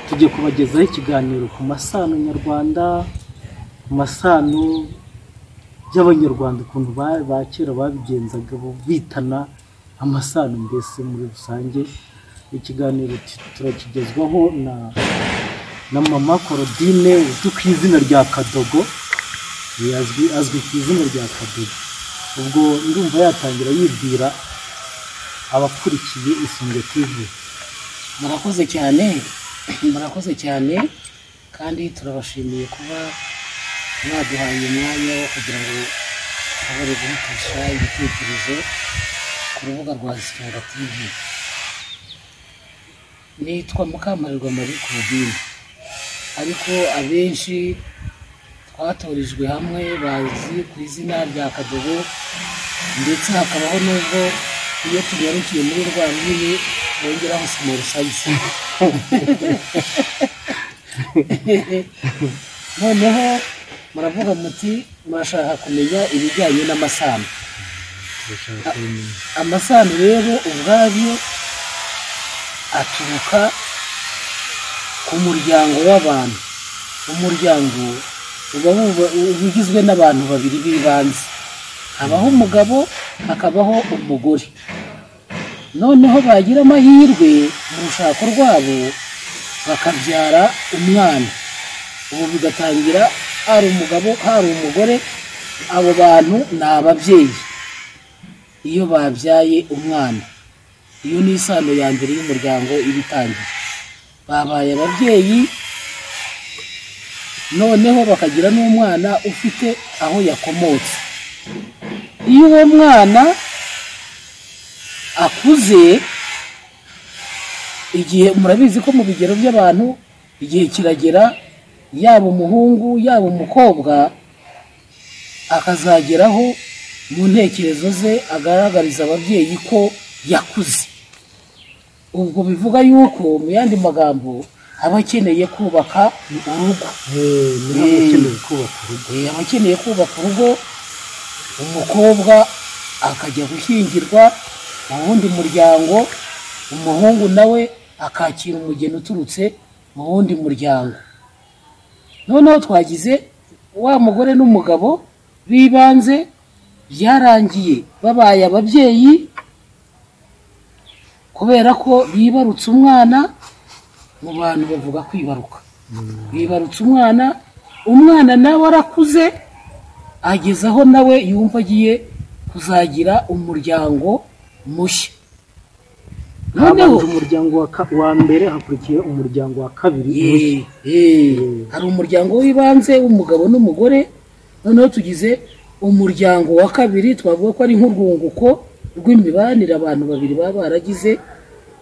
kubagezaho ikiganiro ku masano nyarwanda, ku masano y'abanyarwanda ukuntu ba kera babigenzaga bitana amasano mbese muri rusange, ikiganiro turakigezwaho na mama Claudine uzwi ku izina rya Kadogo, azwi ku izina rya Kadogo, ubwo ndumva yatangira yibwira abakurikiye Isunge TV. murakoze cyane murakoze cyane kandi turabashimiye kuba mwaduhaye umwanya wo kugira ngo dushobore guhutisha ibitekerezo ku rubuga rwa isitora tv nitwa mukamparirwa marie claudine ariko abenshi twatorejwe hamwe bazi ku izina rya kadogo ndetse hakabaho n'ubwo iyo tunyarukiye muri rwa rwiri bongeraho simoru sayisi noneho muravuga muti murashaka kumenya ibijyanye n'amasano amasano rero ubwayo aturuka ku muryango w'abantu umuryango uba wuba- uba ugizwe n'abantu babiri b'ibanze habaho umugabo hakabaho umugore noneho bagira amahirwe mu rushako rwabo bakabyara umwana ubu bigatangira hari umugabo hari umugore abo bantu ni ababyeyi iyo babyaye umwana iyo ni isano ya mbere y'umuryango iba itangiye babaye ababyeyi noneho bakagira n'umwana ufite aho yakomotse iyo uwo mwana akuze igihe murabizi ko mu bigero by'abantu igihe kiragera yaba umuhungu yaba umukobwa akazageraho mu ntekerezo ze agaragariza ababyeyi ko yakuze ubwo bivuga yuko mu yandi magambo aba akeneye kubaka urugo Muri abo akeneye kubaka urugo. Eh, aba akeneye kubaka urugo umukobwa akajya gushyingirwa mu wundi muryango umuhungu nawe akakira umugeni uturutse mu wundi muryango noneho twagize wa mugore n'umugabo b'ibanze byarangiye babaye ababyeyi kubera ko bibarutse umwana mu bantu bavuga kwibaruka bibarutse umwana umwana nawe arakuze ageze aho nawe yumva agiye kuzagira umuryango mushya noneho Habanje umuryango wa ka- wa mbere hakurikiye umuryango wa kabiri mushya. Eh, eh, hari umuryango w'ibanze w'umugabo n'umugore noneho tugize umuryango wa kabiri twavuga ko ari nk'urwunguko rw'imibanire abantu babiri baba baragize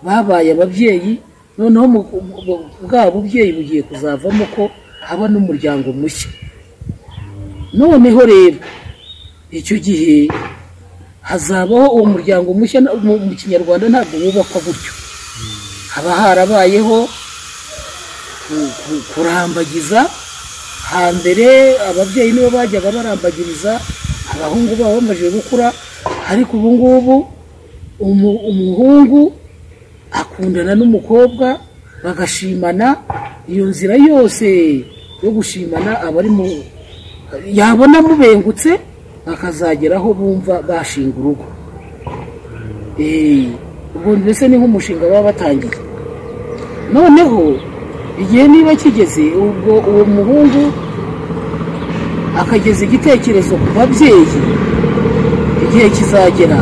babaye ababyeyi noneho mu- mu- mu- bwa bubyeyi bugiye kuzavamo ko haba n'umuryango mushya noneho rero icyo gihe hazabaho uwo muryango mushya na- mu mu kinyarwanda ntabwo wubakwa gutyo haba harabayeho ku- ku- kurambagiza hambere ababyeyi nibo bajyaga barambagiriza abahungu babo bamajije gukura ariko ubu ngubu umu- umuhungu akundana n'umukobwa bagashimana iyo nzira yose yo gushimana aba ari mu yabona mubengutse bakazageraho bumva bashinga urugo Eh, ubwo mbese ni nk'umushinga baba batangiye noneho igihe niba kigeze ubwo uwo muhungu akageza igitekerezo ku babyeyi igihe kizagera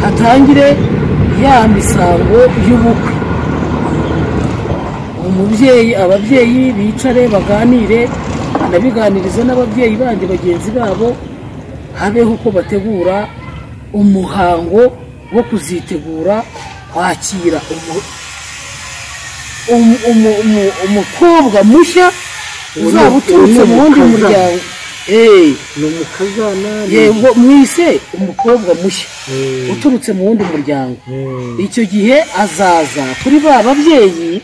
hatangire ya misango y'ubukwe umubyeyi ababyeyi bicare baganire banabiganiriza n'ababyeyi bandi bagenzi babo habeho uko bategura umuhango wo kuzitegura kwakira umu- umu- umu- umu- umukobwa mushya uzaba uturutse mu wundi Umukazana. muryango Eh, Ni umukazana. ni- yego mwise umukobwa mushya Eh, uturutse mu wundi muryango eh, icyo gihe azaza kuri ba babyeyi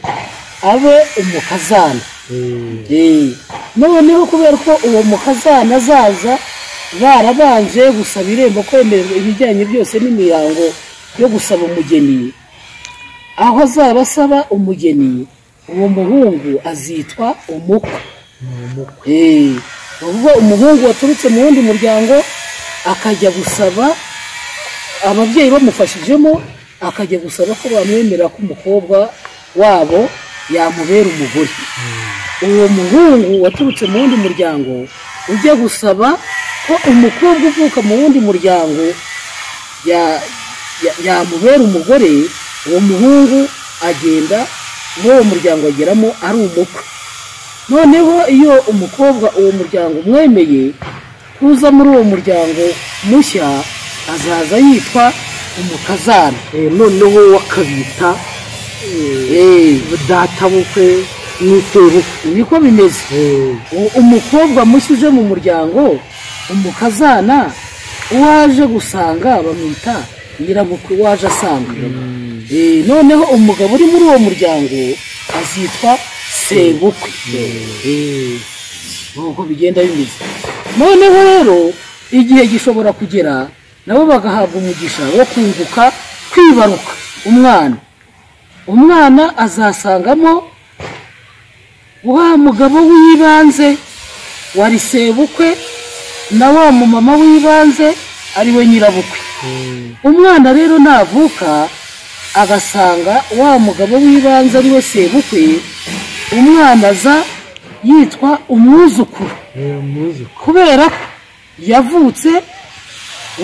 abe umukazana eh. Eh, noneho kubera ko uwo mukazana azaza barabanje gusaba irembo kwemererwa ibijyanye byose n'imihango yo gusaba umugeni aho azaba asaba umugeni uwo muhungu azitwa umukwe ni umukwe Eh, ni ukuvuga umuhungu waturutse mu wundi muryango akajya gusaba ababyeyi bamufashijemo akajya gusaba ko bamwemerera ko umukobwa wabo yamubera umugore uwo muhungu waturutse mu wundi muryango ujya gusaba ko umukobwa uvuka mu wundi muryango ya- ya- yamubera umugore uwo muhungu agenda muri uwo muryango ageramo ari umukwe noneho iyo umukobwa uwo muryango umwemeye kuza muri uwo muryango mushya azaza yitwa umukazana Eh, noneho wakabita eh, Eh, data bukwe n'isebukwe niko bimeze Eh, U- umukobwa mushya uje mu muryango umukazana uwaje gusanga bamwita nyiramukwe waje asanga Eh, noneho umugabo uri muri uwo muryango azitwa sebukwe Eh, nuko bigenda bimeze noneho rero igihe gishobora kugera nabo bagahabwa umugisha wo kunguka kwibaruka umwana umwana azasangamo wa mugabo w'ibanze wari sebukwe na wa mumama w'ibanze ari we nyirabukwe eh, umwana rero navuka agasanga wa mugabo w'ibanze ari we sebukwe umwana aza yitwa umwuzukuru eh, muzi kubera ko yavutse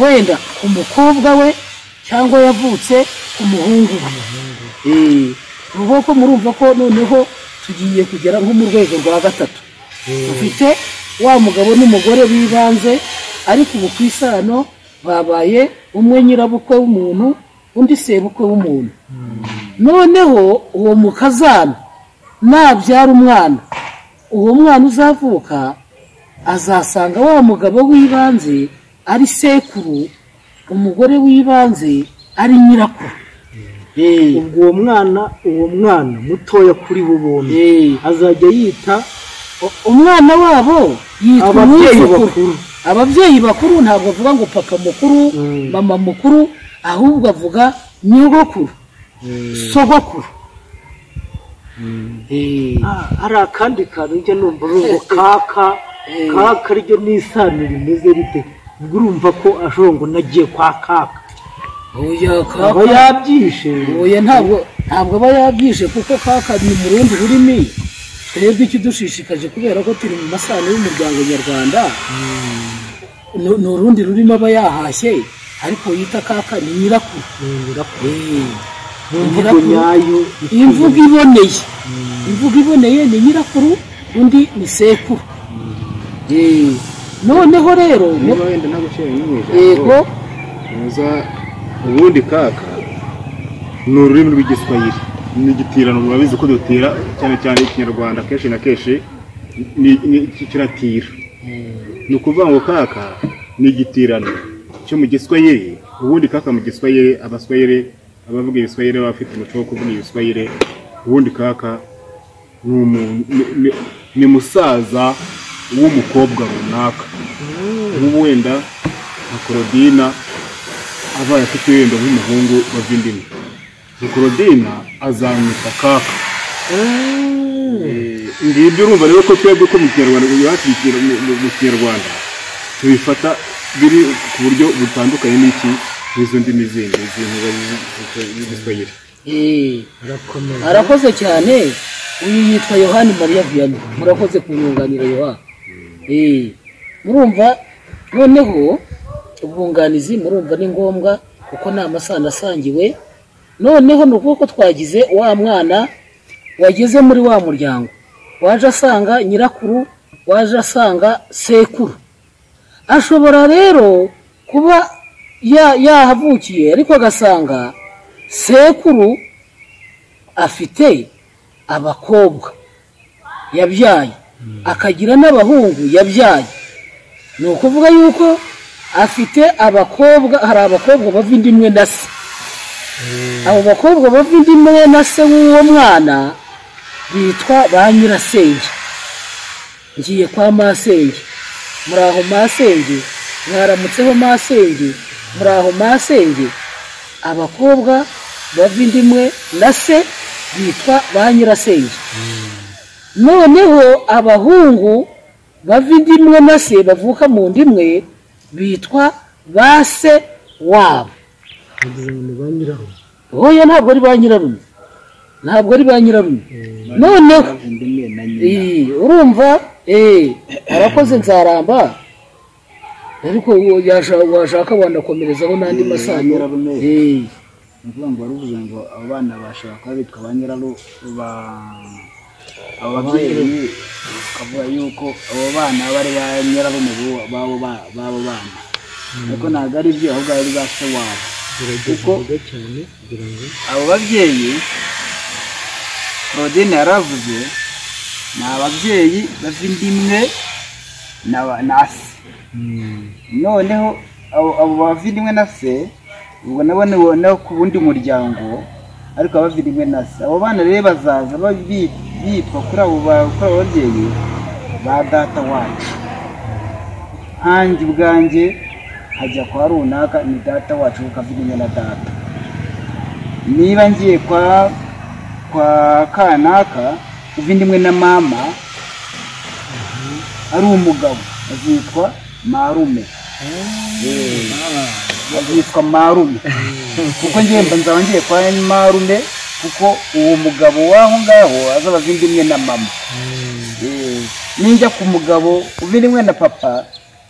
wenda ku mukobwa we cyangwa yavutse ku muhungu we Eh, ni ukuvuga ko murumva ko noneho tugiye kugera nko mu rwego rwa gatatu dufite wa mugabo n'umugore b'ibanze ariko ubu ku isano babaye umwe nyirabukwe w'umuntu undi sebukwe w'umuntu noneho uwo mukazana nabyara umwana uwo mwana uzavuka azasanga wa mugabo w'ibanze ari sekuru umugore w'ibanze ari nyirakuru Eh, ubwo uwo mwana uwo mwana mutoya kuri bo bombi eh. azajya yita umwana wabo yitwa Ababyeyi umwuzukuru bakuru. ababyeyi bakuru ntabwo avuga ngo papa mukuru Mm. mama mukuru ahubwo avuga nyogokuru sogokuru Eh, Ah, hari akandi kantu njya numva urumva kaka kaka ryo ni isano rimeze rite ubwo urumva ko ashobora ngo nagiye kwa kaka oya aba kaka yabyishe oya ntabwo ntabwo aba yabyishe kuko kaka ni mu rundi rurimi twebwe ikidushishikaje kubera ko turi mu masano y'umuryango nyarwanda ni ni urundi rurimi aba yahashye ariko yita kaka ni nyirakuru Yongera ku- mu mvugo Eh. nyayo imvugo iboneye imvugo iboneye ni nyirakuru undi ni sekuru Eh, noneho rero niba wenda nta gucira rimwe yego ijambo uza ubundi kaka ni ururimi rw'igiswahili n'igitirano murabizi ko dutira cyane cyane ikinyarwanda kenshi na kenshi ni- ni- kiratira ni ukuvuga ngo kaka ni igitirano cyo mu giswahili ubundi kaka mu giswahili abaswahili abavuga ibiswahili baba bafite umuco wo kuvuga ibiswahili ubundi kaka ni umuntu ni- ni- ni musaza w'umukobwa runaka nk'ubu wenda nka korodina abaye afite wenda nk'umuhungu wava indimi ni korodina azamwita kaka Eh, ngibyo urumva rero ko twebwe ko mu kinyarwanda ubu iwacu mu Kinyar- mu- mu- mu kinyarwanda tubifata biri ku buryo butandukanye n'iki n'izo ndimi zindi z'inkuba z'igiswahili Eh, irakomeye arakoze cyane uyu yitwa yohani mariya viyani murakoze kumwunganira yohani Eh, murumva noneho ubwunganizi murumva ni ngombwa kuko ni amasano asangiwe noneho ni ukuvuga ko twagize wa mwana wageze muri wa muryango waje asanga nyirakuru waje asanga sekuru ashobora rero kuba ya- yahavukiye ariko agasanga sekuru afite abakobwa yabyaye akagira n'abahungu yabyaye ni ukuvuga yuko afite abakobwa hari abakobwa bava indi imwe na se abo bakobwa bava indi imwe na se w'uwo mwana bitwa ba nyirasenge ngiye kwa masenge muraho masenge mwaramutseho masenge muraho masenge abakobwa bava inda imwe na se bitwa ba nyirasenge noneho abahungu bava indi imwe na se bavuka mu nda imwe bitwa ba se wabo bagize ngo ni ba nyiraho oya ntabwo ari ba nyirarume ntabwo ari ba nyirarume noneho Iyi, urumva eee arakoze nzaramba ariko uwo yasha- washaka wanakomerezaho n'andi masano nyirarume. Eee. ni ukuvuga ngo wari uvuze ngo abo bana bashobora kuba bitwa ba nyiraru ba ababyeyi ukavuga yuko abo bana aba ari ba nyirarume b'uwo- b'abo ba- b'abo bana ariko ntabwo ari byo ahubwo ari ba se wabo gerageza Kuko- vuga cyane kugira ngo abo babyeyi claudine yaravuze ni ababyeyi bava inda imwe na ba- na se noneho abo abo bava inda imwe na se ubwo nabo ni bo- no ku wundi muryango ariko abava inda imwe na se abo bana rero bazaza ba- bi- bitwa kuri abo ba- kuri abo babyeyi ba data wacu nkanjye ubwanjye hajya kwa runaka ni data wacu kuko ava inda imwe na data niba ngiye kwa kwa kanaka uva indi imwe na mama ari umugabo azitwa marume Eh, azitwa marume kuko ngiye mba nzaba ngiye kwa marume kuko uwo mugabo w'aho ngaho azaba ava indi imwe na mama Eh, ninjya ku mugabo uva indi imwe na papa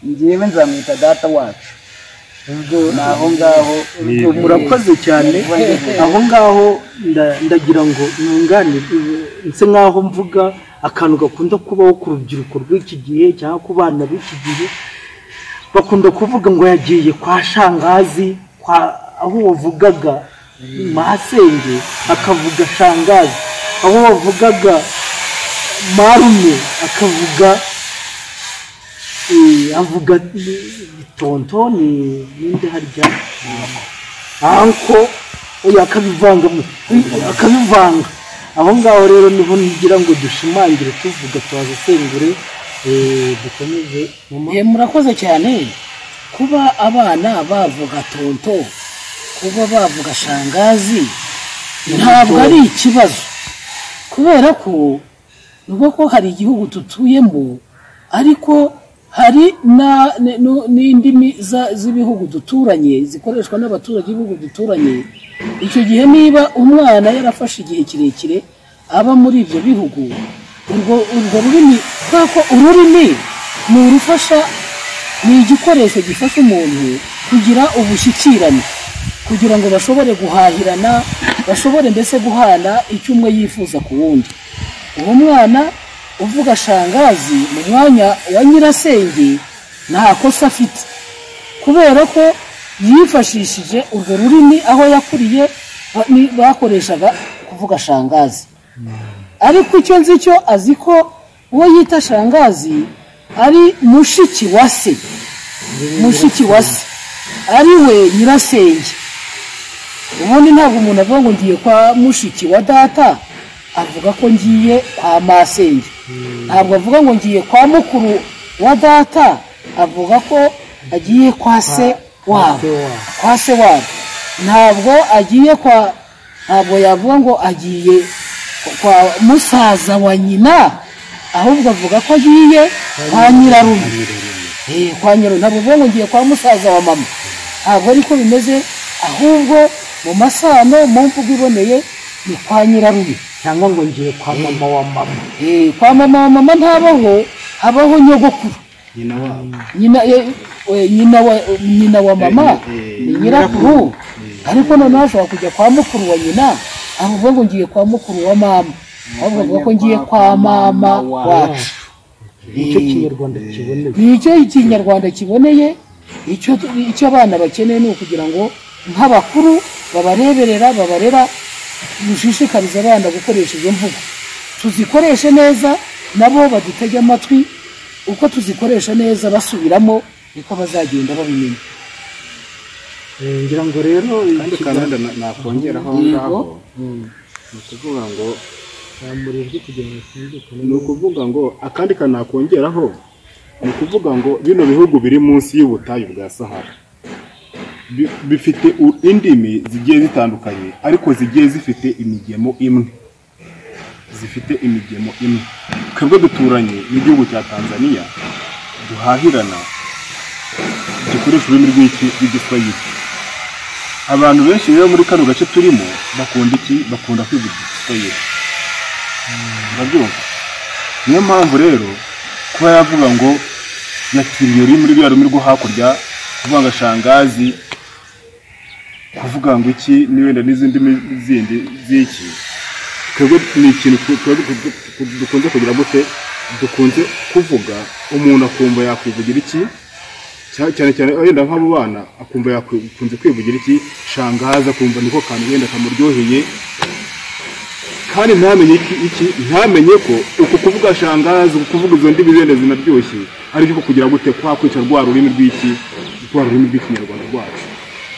ngewe nzamwita data wacu ubwo ni aho ngaho murakoze cyane aho ngaho nda- ndagira ngo ntungane nse nk'aho mvuga akantu gakunda kubaho ku rubyiruko rw'iki gihe cyangwa ku bana b'iki gihe bakunda kuvuga ngo yagiye kwa shangazi kwa aho wavugaga masenge akavuga shangazi aho wavugaga marume akavuga eh, avuga eh, tonto ni ninde harya anko oya akabivangamo oya, akabivanga aho ngaho rero niho ngira ngo dushimangire tuvuga twazasengure eh, dukomeze mama Ye, murakoze cyane kuba abana bavuga tonto kuba bavuga shangazi ntabwo ari ikibazo kubera ko nubwo ko hari igihugu dutuyemo ariko hari na- n- n- n'indimi za- z'ibihugu duturanye zikoreshwa n'abaturage b'ibihugu duturanye icyo gihe niba umwana yarafashe igihe kirekire aba muri ibyo bihugu urwo urwo rurimi kubera ko ururimi ni urufasha ni igikoresho gifasha umuntu kugira ubushyikirane kugira ngo bashobore guhahirana bashobore mbese guhana icyo umwe yifuza ku wundi uwo mwana uvuga shangazi mu mwanya wa nyirasenge nta kosa afite kubera ko yifashishije urwo rurimi aho yakuriye ba- ni- bakoreshaga kuvuga shangazi ariko icyo nzi cyo azi ko uwo yita shangazi ari mushiki wa se mushiki wa se ari we nyirasenge ubundi ntabwo umuntu avuga ngo ngiye kwa mushiki wa data avuga ko ngiye kwa masenge ntabwo avuga ngo ngiye kwa mukuru wa data avuga ko agiye kwa se se wabo wabo. kwa se wabo ntabwo agiye kwa ntabwo yavuga ngo agiye kwa musaza wa nyina ahubwo avuga ko agiye kwa nyirarume Eh, kwa nyirarume ntabwo avuga ngo ngiye kwa musaza wa mama ntabwo ariko bimeze ahubwo mu masano mu mvugo iboneye ni kwa nyirarume cyangwa ngo ngiye kwa mama wa mama Eh, kwa mama wa mama ntabaho habaho nyogokuru nyina wabo nyina eh, eh, nyina wa nyina wa mama ni nyirakuru ariko noneho ashobora kujya kwa mukuru wa nyina avuga ngo ngiye kwa mukuru wa mama ahubwo avuga ko ngiye kwa mama wacu nicyo kinyarwanda kiboneye ni icyo ikinyarwanda kiboneye icyo icyo abana bakeneye ni ukugira ngo nk'abakuru babareberera babarera dushishikarize abana gukoresha izo mvugo tuzikoreshe neza nabo badutege amatwi uko tuzikoresha neza basubiramo niko bazagenda babimenya Eh, ngira ngo rero kandi kanada na- nakongeraho aho ngaho ni ukuvuga ngo yamurijwe kugira ngo twumvikane ni ukuvuga ngo akandi kantu nakongeraho ni ukuvuga ngo bino bihugu biri munsi y'ubutayu bwa sahara bi- bifite u- indimi zigiye zitandukanye ariko zigiye zifite imigemo imwe zifite imigemo imwe twebwe duturanye n'igihugu cya tanzaniya duhahirana gikoresha ururimi rw'iki rw'igiswahili abantu benshi rero muri kano gace turimo bakunda iki bakunda kwiga igiswahili urabyumva niyo mpamvu rero kuba yavuga ngo yakiriye rurimi ruriya rurimi rwo hakurya kuvuga ngo shangazi kuvuga ngo iki n'ibenda n'izindi ndimi zindi z'iki twebwe ni ikintu tu- tuba du- du- dukunze kugira gute dukunze kuvuga umuntu akumva yakwivugira iki Cya- cyane cyane wenda nk'abo bana akumva yakunze kwivugira iki shangazi akumva niko kantu wenda kamuryoheye kandi ntamenye iki iki ntamenye ko uku kuvuga shangazi uku kuvuga izo ndimi zenda zinaryoshye ariko kugira gute kwa kwica rwa rurimi rw'iki rwa rurimi rw'ikinyarwanda rwacu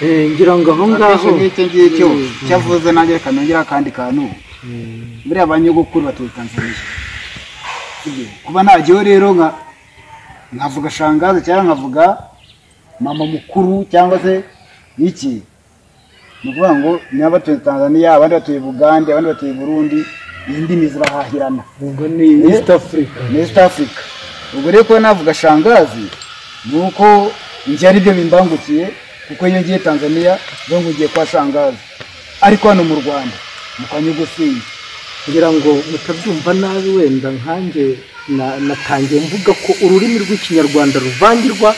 Eh, ngira ngo aho akenshi ngaho nk'icyo ngicyo cyavuze nanjye reka nongere akandi kantu buriya ba nyogokuru batuye tanzaniya Sibyo? kuba najyaho rero nka nkavuga shangazi cyangwa nkavuga mama mukuru cyangwa se iki ni ukuvuga ngo niba batuye tanzaniya abandi batuye bugande abandi batuye burundi iyi ndimi zirahahirana ubwo ni east africa muri east africa ubwo rero kuba navuga shangazi ni uko njye ari byo bimbangukiye kuko iyo ngiye tanzaniya biba ngiye kwa shangazi ariko hano mu rwanda ni kwa nyogosenge ngira ngo mutabyumva nabi wenda nkanjye na- natangiye mvuga ko ururimi rw'ikinyarwanda ruvangirwa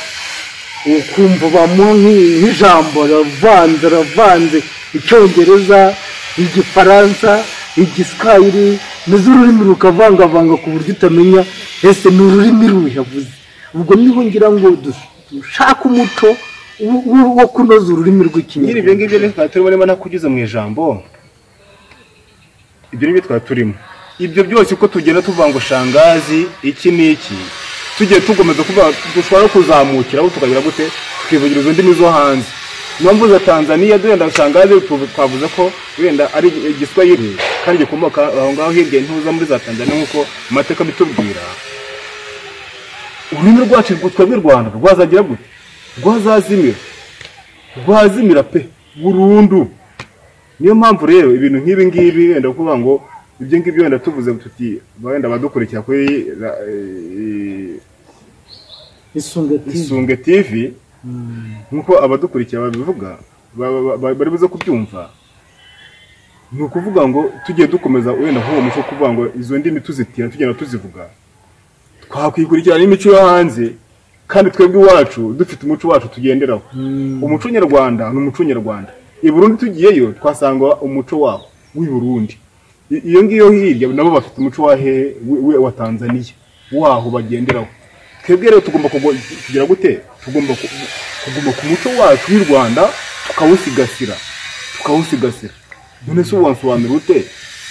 ukumva bamwo nk'i- nk'ijambo ravanze ravanze icyongereza igifaransa igiswahili maze ururimi rukavangavanga ku buryo utamenya ese ni ururimi ruyavuze ubwo niho ngira ngo dus- dushake umuco wo- wo- wo kunoza ururimi nyiri ibyo rw'ikinyarwanda ngibyo rero twari turimo arimo nakugize mu ijambo ibyo ni byo twari turimo ibyo byose uko tugenda tuvuga ngo shangazi iki n'iki tugiye tugomeza kuvuga dushobora no kuzamukira aho tukagira gute tukivugira izo ndimi zo hanze niyo mvuze tanzaniya duhenda shangazi tuvu- twavuze ko wenda ari igiswahili kandi gikomoka aho ngaho hirya ntuza muri za tanzaniya nk'uko amateka abitubwira ururimi rwacu rwo- twebwe u rwanda rwazagira gute rwazazimira rwazimira pe burundu niyo mpamvu rero ibintu nk'ibi ngibi wenda kuvuga ngo ibyo ngibyo wenda tuvuze tuti wenda abadukurikira kuri ra- eh, isungatizi isunge tv nk'uko abadukurikira babivuga ba- ba- ba- bari buze kubyumva ni ukuvuga ngo tugiye dukomeza wenda nk'uwo muco wo kuvuga ngo izo ndimi tuzitira tugenda tuzivuga twakwikurikirana n'imico yo hanze kandi twebwe iwacu dufite umuco wacu tugenderaho umuco nyarwanda ni umuco nyarwanda i burundi tugiyeyo twasanga umuco wabo w'i burundi I- iyo ngiyo hirya nabo bafite umuco wa hehe wi- wi- wa tanzaniya waho bagenderaho twebwe rero tugomba kugo- kugira gute tugomba ku- kuguma ku muco wacu w'i rwanda tukawusigasira tukawusigasira none se wansobanura ute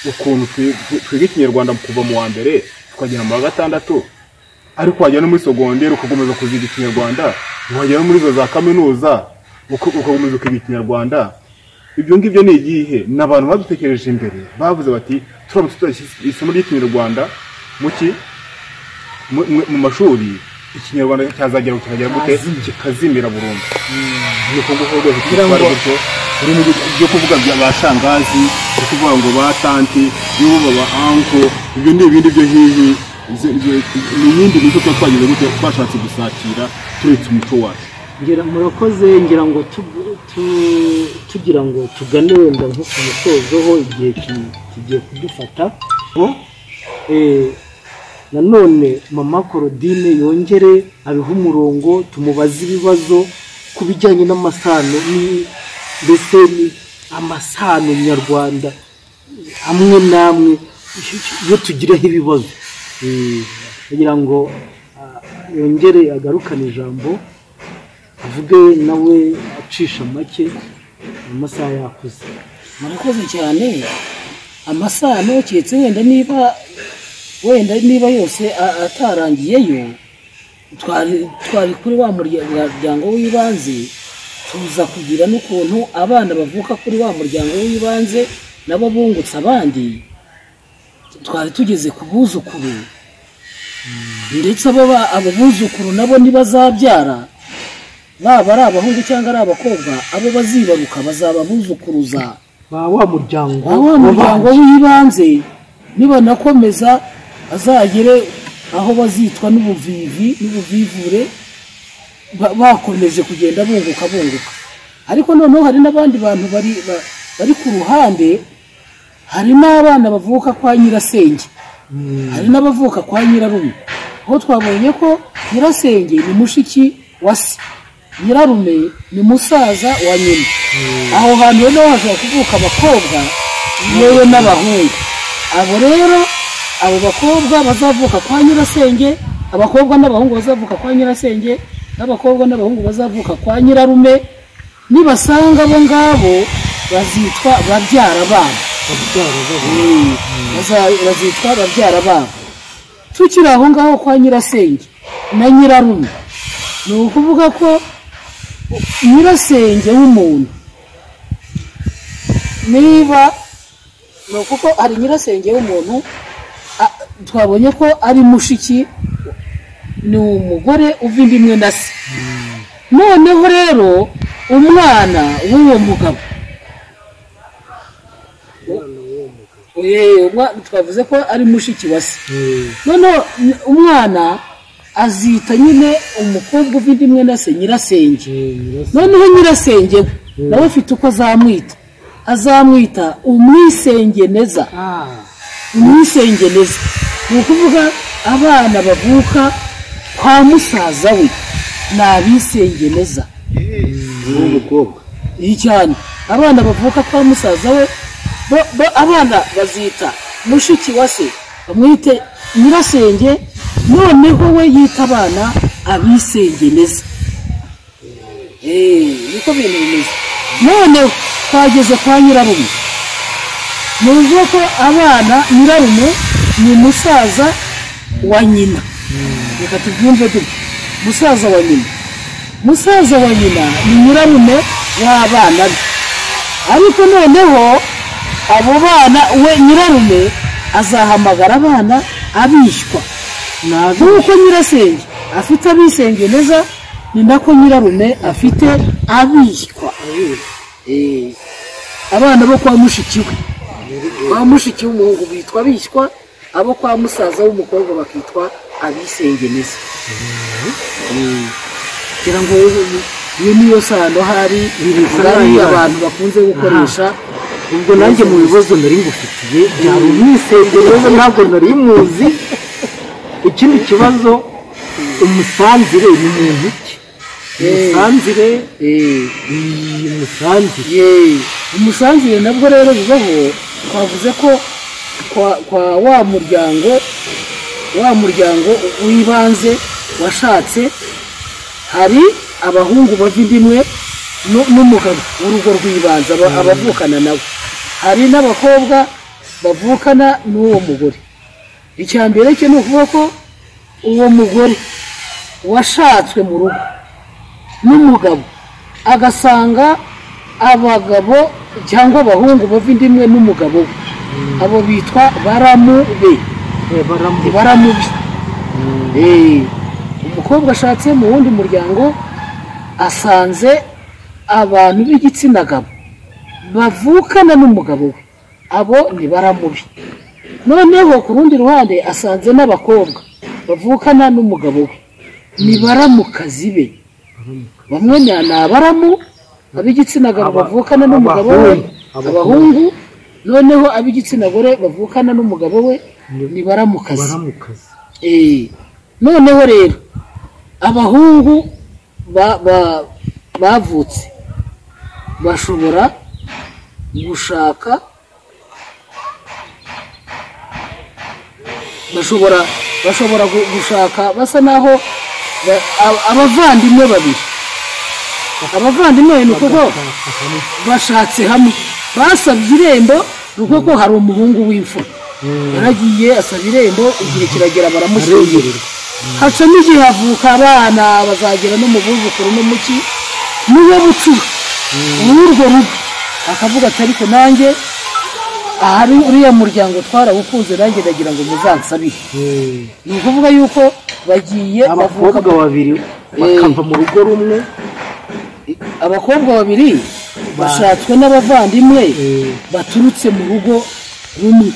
ukuntu twi- twi- twiga ikinyarwanda kuva mu wa mbere tukagera mu wa gatandatu ariko wajya no muri sogonderi ugakomeza kuziga ikinyarwanda wajya no muri izo za kaminuza uko- ugakomeza ukiga ikinyarwanda ibyo ngibyo ni igihe ni abantu badutekereje imbere bavuze bati turamutse tudashyize isomo ry'ikinyarwanda mu ki mu- mu- mu mashuri ikinyarwanda cyazagera kikagera gute kikazimira burundu ni uko nguko rwose twitwara gutyo urimo ibyo kuvuga bya ba shangazi byo kuvuga ngo ba tanti y'ubu ba anko ibyo ni ibindi byo hihi izo- izo- ni iyindi mico tuba twagize gute twashatse gusatira turetse umuco wacu ngira murakoze ngira ngo tu- tu- tugira ngo tugane wenda nko ku musozoho igihe ki- kigiye kudufata Eh, nanone mama korodine yongere abihe umurongo tumubaze ibibazo ku bijyanye n'amasano ni- mbese ni amasano nyarwanda amwe n'amwe iyo tugireho ibibazo Eh, kugira ngo ah, yongere agarukane ijambo avuge nawe acisha make mu masaha yakuze murakoze cyane amasano keretse wenda niba wenda niba yose a- atarangiyeyo twari twari kuri wa muryango w'ibanze tuza kugira n'ukuntu abana bavuka kuri wa muryango w'ibanze nabo bungutse abandi twari tugeze ku buzukuru ndetse abo ba- abo buzukuru nabo ntibazabyara baba ari abahungu cyangwa ari abakobwa abo bazibaruka bazaba buzukuruza ba wa muryango aho wa muryango wabanje. w'ibanze nibanakomeza azagere aho bazitwa n'ubuvivi n'ubuvivure ba- bakomeje kugenda bunguka bunguka ariko noneho hari n'abandi bantu bari ba- bari ku ruhande hari n'abana bavuka kwa nyirasenge hari n'abavuka kwa nyirarume aho twabonye ko nyirasenge ni mushiki wa se nyirarume ni musaza wa nyina aho hantu rero naho hashobora kuvuka abakobwa yewe n'abahungu abo rero abo bakobwa bazavuka kwa nyirasenge abakobwa n'abahungu bazavuka kwa nyirasenge n'abakobwa n'abahungu bazavuka kwa nyirarume nibasanga abo ngabo bazitwa babyara babo baza- bazitwa babyara babo tukiri aho ngaho kwa nyirasenge na nyirarume ni ukuvuga ko nyirasenge w'umuntu niba ni ukuko hari nyirasenge w'umuntu a- twabonye ko ari mushiki ni umugore uva inda imwe na se noneho rero umwana w'uwo mugabo Eh, umwa- twavuze ko ari mushiki wa se noneho n- umwana azita nyine umukobwa ufite imwe na se nyirasenge noneho nyirasenge we nawe afite uko azamwita azamwita umwisengeneza umwisengeneza ni ukuvuga abana bavuka kwa musaza we ni abisengeneza w'umukobwa iyi cyane abana bavuka kwa musaza we bo- bo- abana bazita mushiki wa se bamwite nyirasenge noneho we yita abana abisengeneza Eh, niko bintu bimeze noneho twageze kwa nyirarume ni ukuvuga ko abana nyirarume ni musaza wa nyina reka tubyumve dutya musaza wa nyina musaza wa nyina ni nyirarume w'abana be ariko noneho abo bana we nyirarume azahamagara abana abishywa nk'uko nyirasenge afite abisenge neza ni nako nyirarume afite abishywa Eh, abana bo kwa mushiki we kwa mushiki w'umuhungu bitwa abishywa abo kwa musaza w'umukobwa bakitwa abisenge neza kugira ngo iyo niyo sano hari ngari abantu bakunze gukoresha ubwo nanjye mu bibazo nari ngufitiye byari umwisengeneza ntabwo nari muzi ikindi kibazo umusanzire ni muntu ki umusanzire eh, ni umusanzire ye umusanzire nabwo rero bibaho twavuze ko kwa, kwa wa muryango wa muryango w'ibanze washatse hari abahungu bava inda imwe nu- n'umugabo w'urugo rw'ibanze aba- abavukana nawe hari n'abakobwa bavukana n'uwo mugore icya mbere cye ni ukuvuga ko uwo mugore washatswe mu rugo n'umugabo agasanga abagabo cyangwa abahungu bava inda imwe n'umugabo we abo bitwa baramu be baramubi Eh, umukobwa ashatse mu wundi muryango asanze abantu b'igitsina gabo bavukana n'umugabo we abo ni baramubi noneho ku rundi ruhande asanze n'abakobwa bavukana n'umugabo we ni baramukazi be bamwe ni ni abaramu ab'igitsina gabo bavukana n'umugabo we abahungu noneho ab'igitsina gore bavukana n'umugabo we ni baramukazi baramukazi Eh, noneho rero abahungu ba- ba- bavutse bashobora gushaka bashobora bashobora gu- gushaka basa naho ba- a- abavandimwe babiri abavandimwe ni ukuvuga bashatse hamwe basabye irembo ni ukuvuga ko hari umuhungu w'imfura yaragiye asaba irembo igihe kiragera baramushyingirwa hacamo igihe havuka abana bazagera no mu buzukuru n'umuki niwe bucura uw'urwo rugo akavuga ati ariko nanjye ahari uriya muryango twarawukunze nanjye ndagira ngo muzansabire ni ukuvuga yuko bagiye bavuka abakobwa babiri bakava mu rugo rumwe abakobwa babiri bashatswe n'abavandimwe baturutse mu rugo rumwe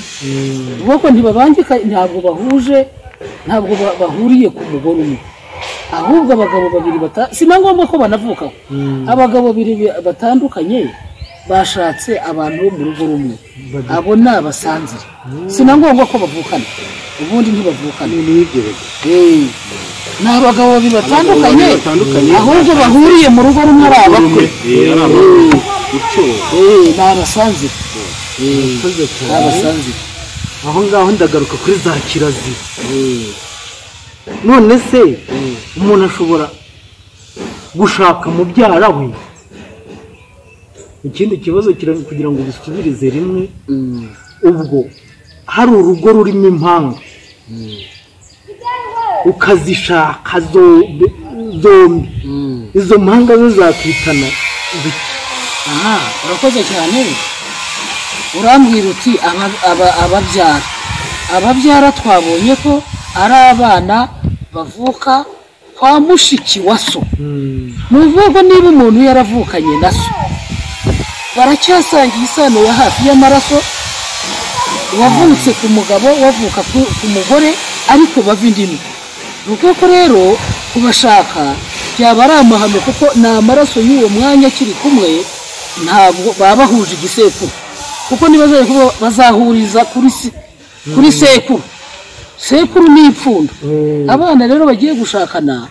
ubwo ntibabangika ntabwo bahuje ntabwo ba- bahuriye ku mugore umwe ahubwo abagabo babiri bata- si na ngombwa ko banavukaho abagabo babiri bi- batandukanye bashatse abantu bo mu rugo rumwe abo ni abasanzire si na ngombwa ko bavukana ubundi ntibavukana Eh, ni abagabo babiri batandukanye batandukanye, ahubwo bahuriye mu rugo rumwe ari abakwe rumwe eh, ari abantu icyo Eh, ni abasanzire Eh, Urakoze ni cyane. abasanzire aho ngaho ndagaruka kuri za kirazira none se umuntu ashobora gushaka mubyara we ikindi kibazo kira- kugira ngo bisubirize rimwe ubwo hari urugo rurimo impanga ukazishaka zombi zombi izo mpanga zo zakwitana ibiki? aha urakoze cyane urambwira uti aba- aba- ababyara ababyara twabonye ko ari abana bavuka kwa mushiki wa so ni ukuvuga ko niba umuntu yaravukanye na so baracyasangiye isano ya hafi y'amaraso wavutse ku mugabo wavuka ku- ku mugore ariko bava indi ndimi ni ukuvuga ko rero kubashaka byaba ari amahano kuko ni amaraso y'uwo mwanya akiri kumwe ntabwo baba bahuje igisekuru kuko ntibazajya kuba bazahuriza kuri se- kuri sekuru sekuru ni ipfundo abana rero bagiye gushakana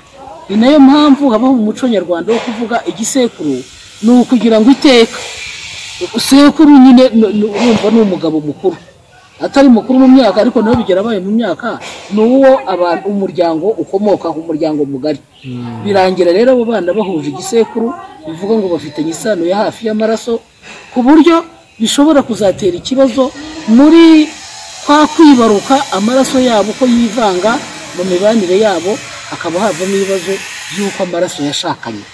ni nayo mpamvu habaho mu muco nyarwanda wo kuvuga igisekuru ni ukugira ngo iteka sekuru nyine n- n- urumva ni umugabo mukuru atari mukuru mu myaka ariko nawe bigera abaye mu myaka ni uwo abantu umuryango ukomokaho umuryango mugari birangira rero abo bana bahuje igisekuru bivuga ngo bafitanye isano ya hafi y'amaraso ku buryo bishobora kuzatera ikibazo muri kwa kwibaruka amaraso yabo uko yivanga mu mibanire yabo hakaba havamo ibibazo by'uko amaraso yashakanye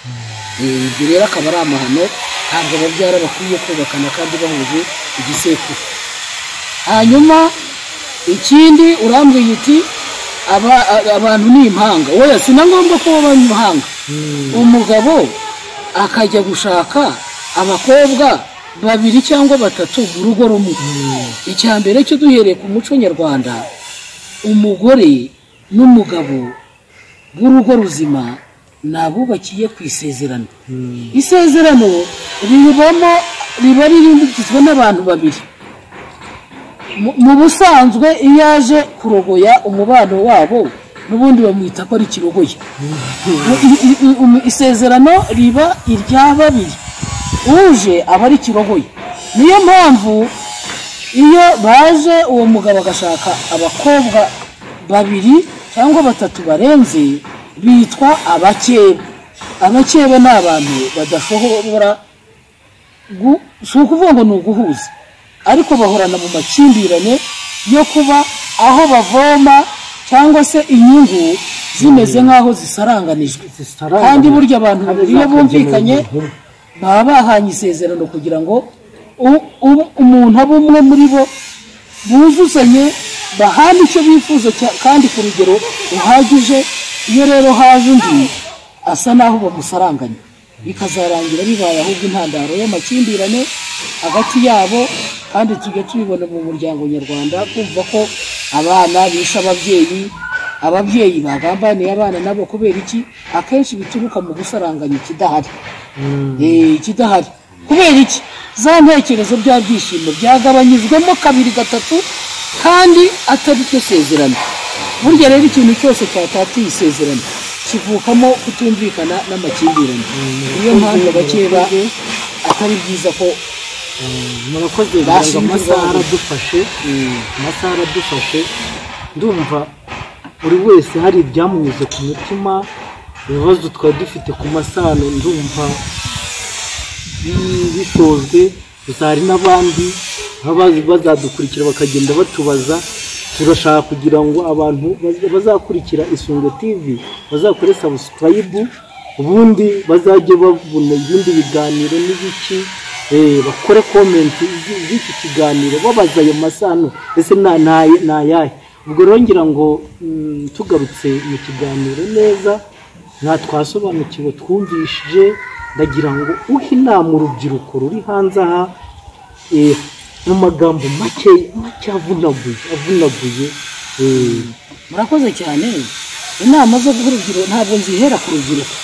Eh, ibyo rero akaba ari amahano ntabwo ababyara bakwiye kubakana kandi bahuje igisekuru hanyuma ikindi urambwiye uti aba- a- abantu ni impanga oya si na ngombwa ko baba impanga umugabo akajya gushaka abakobwa babiri cyangwa batatu mu rugo rumwe icya mbere cyo duhereye ku muco nyarwanda umugore n'umugabo b'urugo ruzima ni abubakiye ku isezerano isezerano ribamo riba rigizwe n'abantu babiri mu mu busanzwe iyo aje kurogoya umubano wabo n'ubundi bamwita ko ari kirogoye I- i- i- um- isezerano riba irya babiri uje aba ari kirogoye niyo mpamvu iyo baje uwo mugabo agashaka abakobwa babiri cyangwa batatu barenze bitwa abakebe abakebe ni abantu badashobora gu- si ukuvuga ngo ni uguhuza ariko bahorana mu makimbirane yo kuba aho bavoma cyangwa se inyungu zimeze nk'aho zisaranganijwe Zisaranganijwe. kandi burya abantu babiri iyo bumvikanye Zakagenewe inkuru. baba bahanye isezerano kugira ngo u- u- umuntu abe umwe muri bo buzuzanye bahane icyo bifuza cya- kandi ku rugero ruhagije iyo rero haje undi asa naho bamusaranganya bikazarangira bibaye ahubwo intandaro y'amakimbirane hagati yabo kandi tujya tubibona mu muryango nyarwanda kumva ko abana bishe ababyeyi ababyeyi bagambaniye abana nabo kubera iki akenshi bituruka mu gusaranganya ikidahari Eh, ikidahari kubera iki za ntekerezo bya byishimo byagabanyijwemo kabiri gatatu kandi atari cyo sezerano burya rero ikintu cyose cyatatiye isezerano kivukamo kutumvikana n'amakimbirane niyo mpamvu abakeba atari byiza ko murakoze Bashinzwe biranga amasaha ibibazo. aradufashe amasaha aradufashe ndumva buri wese hari ibyamunyuze ku mutima ibibazo twari dufite ku masano ndumva bi- bishojwe gusa hari n'abandi baba bazi- bazadukurikira bakagenda batubaza turashaka kugira ngo abantu baz- bazakurikira isunge tv bazakore sabusikarayibu ubundi bazajye babona ibindi biganiro n'ibiki eh, bakore komenti z'i- z'iki kiganiro babaza ayo masano ese na- na- ni ayahe ubwo rero ngira ngo mm, tugarutse mu kiganiro neza nta twasobanukiwe twumvishije ndagira ngo uhe inama urubyiruko ruri hanze aha eh, mu magambo make make avunaguye avunaguye eh, murakoze cyane inama zo guha urubyiruko ntabwo nzihera ku rubyiruko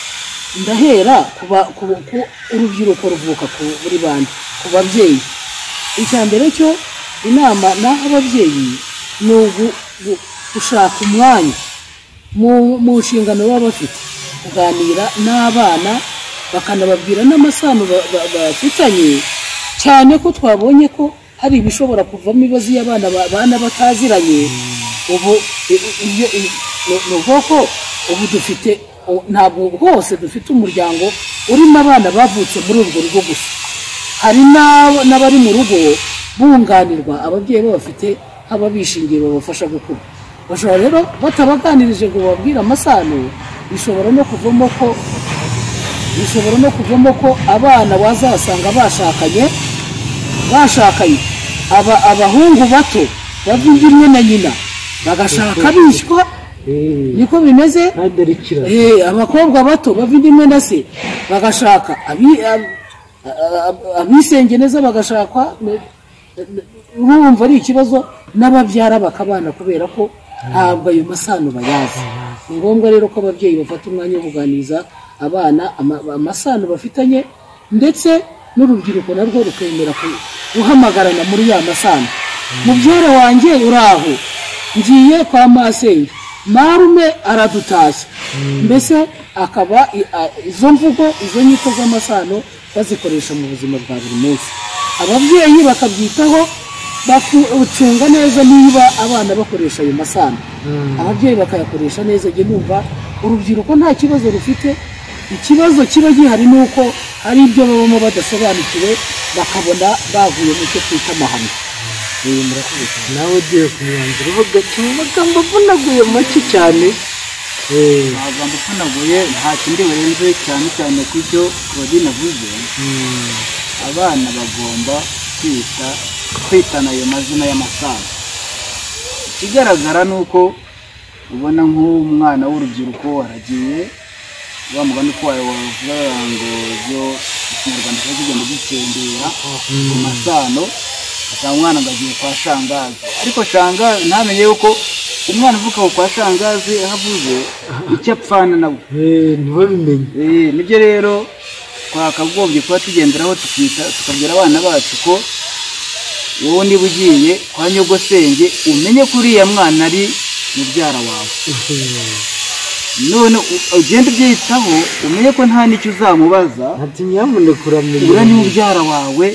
ndahera ku ba- ku- ku urubyiruko ruvuka ku buri bantu ku babyeyi icya mbere cyo inama naho ababyeyi ni ugu- gu- gushaka umwanya mu mu nshingano baba bafite kuganira n'abana bakanababwira n'amasano ba- ba- bafitanye cyane ko twabonye ko hari ibishobora kuvamo ibibazo iyo abana ba- bana bataziranye ubu i- i- iyo i- ni- ni ubwoko ubu dufite u- ntabwo hose dufite umuryango urimo abana bavutse muri urwo rugo gusa hari n'abo- n'abari mu rugo bunganirwa ababyeyi babafite haba bishingiye babafasha gukura bashobora rero batabaganirije ngo bababwire amasano bishobora no kuvamo ko bishobora no kuvamo ko abana wazasanga bashakanye bashakanye aba abahungu bato bava inda imwe na nyina bagashaka bishywa eh, niko bimeze ntandarikira Eh, abakobwa bato bava inda imwe na se bagashaka abi- ab- ab- abisenge neza bagashakwa ne- ne- urumva ari ikibazo n'ababyara bakabana kubera ko ntabwo ayo masano bayazi ni ngombwa rero ko ababyeyi bafata umwanya wo kuganiriza abana ama- amasano bafitanye ndetse n'urubyiruko narwo rukemera ku- guhamagarana muri ya masano mubyara wanjye uraho ngiye kwa masenge marume aradutashya mbese akaba i- a- izo mvugo izo nyito z'amasano bazikoresha mu buzima bwa buri munsi ababyeyi bakabyitaho bakucunga neza niba abana bakoresha ayo masano ababyeyi bakayakoresha neza njye numva urubyiruko nta kibazo rufite ikibazo kiba gihari ni uko hari ibyo babamo badasobanukiwe bakabona bavuye mu cyo twita amahano nawe ugiye ku mwanzuro ho gato mu magambo avunaguye make cyane eh, amagambo avunaguye nta kindi burenze cyane cyane ku byo claudine avuze abana bagomba kwita kwitana ayo mazina y'amasaza ikigaragara ni uko ubona nk'umwana w'urubyiruko waragiye wa mugani uko wavuga ngo byo ikinyarwanda kiba kigenda gikendera mu masano asanga umwana ngo agiye kwa shangazi ariko shangazi ntamenye yuko umwana uvuka aho kwa shangazi aho avuze icyo apfana nabo eh, ntibabimenye Eh, nibyo rero twakagombye kuba tugenderaho tukita tukabwira abana bacu ko wowe niba ugiye kwa nyogosenge umenye ko uriya mwana ari mubyara wawe none u- ugende ubyitaho umenye ko nta n'icyo uzamubaza ati nyamuneka ura ni uramenya mubyara wawe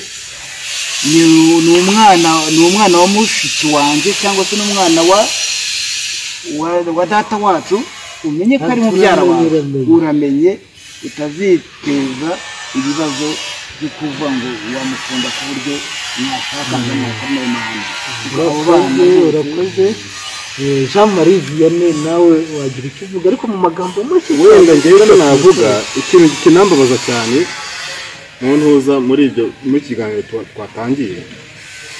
ni ni umwana ni umwana wa mushiki wanjye cyangwa se n'umwana wa wa- wa data wacu umenye ko ari mubyara wawe Uramenye. uramenye utaziteza ibibazo byo kuvuga ngo wamukunda ku buryo mwashaka ngo mwakomeye mahano abo bana urakoze urakoze Eh, jean marie vianney nawe wagira icyo uvuga ariko mu magambo make wenda ngewe navuga ikintu kinambabaza cyane mu ntuza muri ibyo muri iki kiganiro twa- twatangiye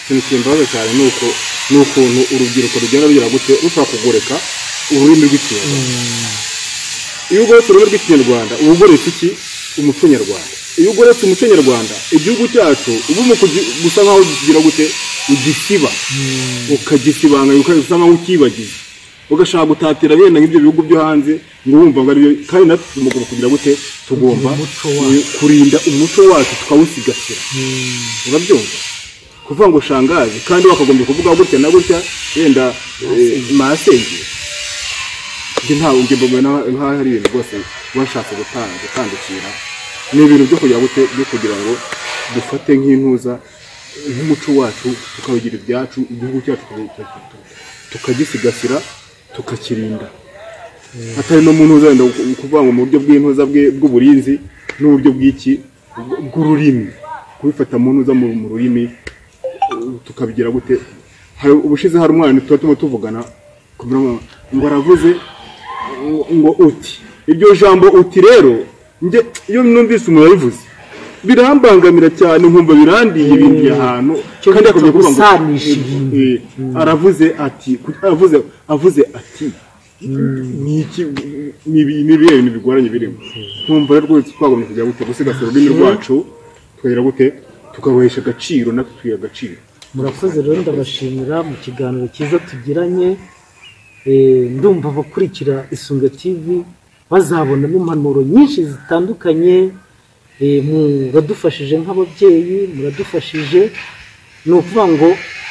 ikintu kimbabaza cyane ni uko ni ukuntu urubyiruko rugenda rugera gute rushobora kugoreka ururimi rw'ikinyarwanda iyo ugoretse ururimi rw'ikinyarwanda uba ugoretse iki umuco nyarwanda iyo ugoretse umuco nyarwanda igihugu cyacu uba urimo kugi- gusa nkaho kigira gute ugisiba ukagisibanganya ukaza nkaho ukibagiye ugashaka gutatira bene nk'ibyo bihugu byo hanze ngo wumva ngo aribyo kandi natwe tugomba kugira gute tugomba kurinda umuco wacu tukawusigasira urabyumva kuvuga ngo shangazi kandi wakagombye kuvuga gutya na gutya wenda eh, masenge njye nta ngingo mbona nkaho hari ibintu rwose washatse guta- gutandukira ni ibintu byo kugira gute byo kugira ngo dufate nk'intuza nk'umuco wacu tukawugira ibyacu igihugu cyacu tuka- tukagisigasira tukakirinda atari no mu ntuza wenda ku- kuvuga ngo mu buryo bw'intuza bwe- bw'uburinzi n'uburyo bw'iki bw- bw'ururimi kubifata mu ntuza mu mu rurimi uh, tukabigira gute hari ubushize hari umwana tuba turimo tuvugana kugira ngo ngo aravuze ngo- ngo uti iryo jambo uti rero njye iyo numvise umuntu abivuze birambangamira cyane nkumva birandiye ibindi ahantu Cyo kandi akomeye kuvuga ngo gusanisha ibintu. Eh, aravuze ati ku- aravuze avuze ati ni iki ni ibi- ni ibihe bintu bigoranye birimo nkumva rero rwose twagombye kujya gute gusigasira ururimi rwacu tukagira gute tukaruhesha agaciro natwe tukagira agaciro murakoze rero ndabashimira mu kiganiro cyiza tugiranye Eh, ndumva abakurikira isunga tv bazabonamo impanuro nyinshi zitandukanye Eh, muradufashije nk'ababyeyi muradufashije ni ukuvuga ngo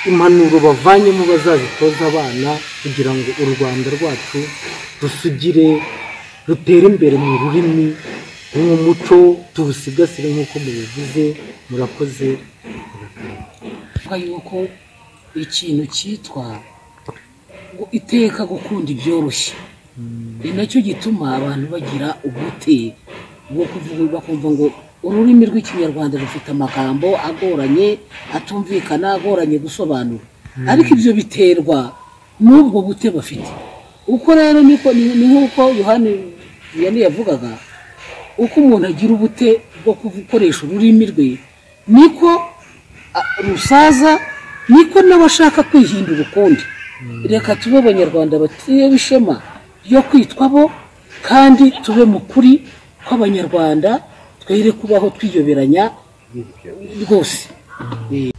impanuro bavanyemo bazazitoza abana kugira ngo u rwanda rwacu rusugire rutere imbere mu rurimi n'umuco tuwusigasire nk'uko mubivuze murakoze avuga yuko ikintu cyitwa ngo iteka gukunda ibyoroshye ni nacyo gituma abantu bagira ubute bwo kuvuga bakumva ngo ururimi rw'ikinyarwanda rufite amagambo agoranye atumvikana agoranye gusobanura ariko ibyo biterwa n'ubwo bute bafite uko rero niko ni ni nk'uko yohani yani yavugaga uko umuntu agira ubute bwo gukoresha ururimi rwe niko a- rusaza niko nawe ashaka kwihindura ukundi reka tube abanyarwanda batewe ishema ryo kwitwa bo kandi tube mu kuri kw'abanyarwanda twere kubaho twiyoberanya rwose Eh,